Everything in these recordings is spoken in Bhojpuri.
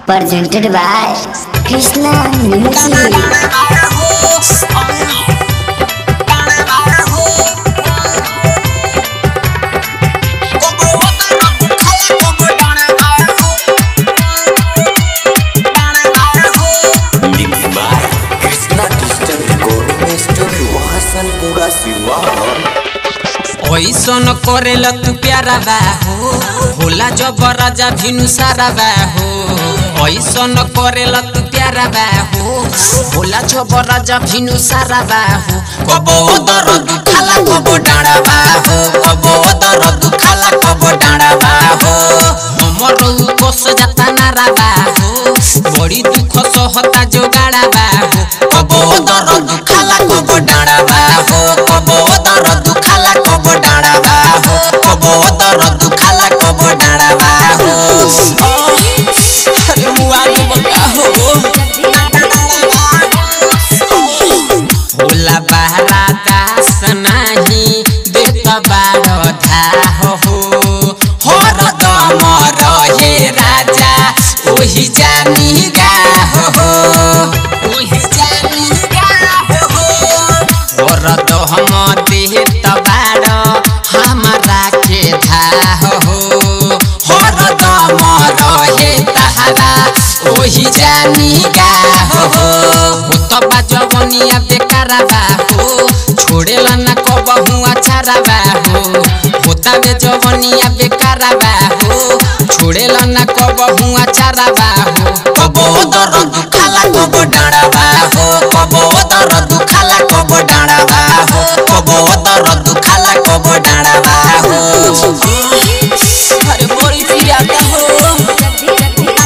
presented by Krishna Music. Mixed by Krishna Digital Recording Studio Hasanpura Siwan ऐसन करेला तू प्यारा बा हो होला जब राजा भिनु सारा बा हो ऐसन करेला तू प्यारा बा हो होला जब राजा भिनु सारा बा हो कबो दर दुखाला कबो डाँडा बा हो कबो दर दुखाला कबो डाँडा बा हो हमर कोस जाता नारा बा हो बड़ी दुख सहता जोगाड़ा बा हो कबो दर दुखाला कबो डाँडा बा हो कबो दर दुखाला कबो डाँडा बा हो कबो दर दुखाला कबो डाँडा बा हो अरे मुआ के बका हो होला बहरा दास नाही देत बार धाह हो हर दम रहे राजा ओही जानी गाह हो ओही जानी गाह हो और तो हम देत बार हमारा के धाह हो हर दम रहे तहरा ओही जानी गाह हो तबा जवनिया बेकारा बा हो छोड़ेला ना कबहू अचारा बा हो होता बे जवनिया बेकारा बा हो छोड़ेला ना कबहू अचारा बा हो कबो दर दुखाला कबो डाँडा बा हो कबो दर दुखाला कबो डाँडा बा हो कबो दर दुखाला कबो डाँडा बा हो अरे बड़ी पियाता हो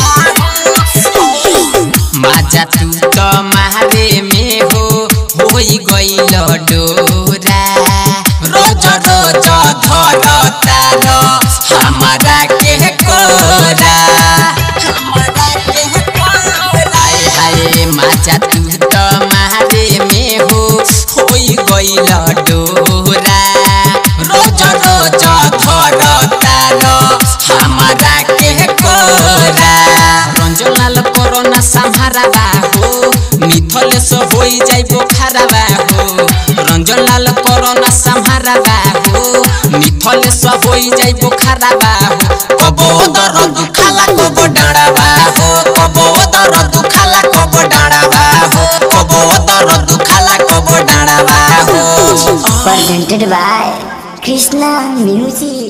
माजा तू त मारे में हो होई गइल डोरा रोज रोज धर तार हमारा के कोरा हमारा के कोरा हाय हाय माजा तू त मारे में हो होई गइल डोरा रोज रोज धर तार हमारा के कोरा रंजलाल कोरोना संहारा बा हो मिथले से होई जाई बोखारा बा हो रंजलाल कोरोना संहारा बा हो मिथले से होई जाई बोखारा बा हो कबो दर दुखाला कबो डाँडा बा हो कबो दर दुखाला कबो डाँडा बा हो कबो दर दुखाला कबो डाँडा बा हो Presented by Krishna Music.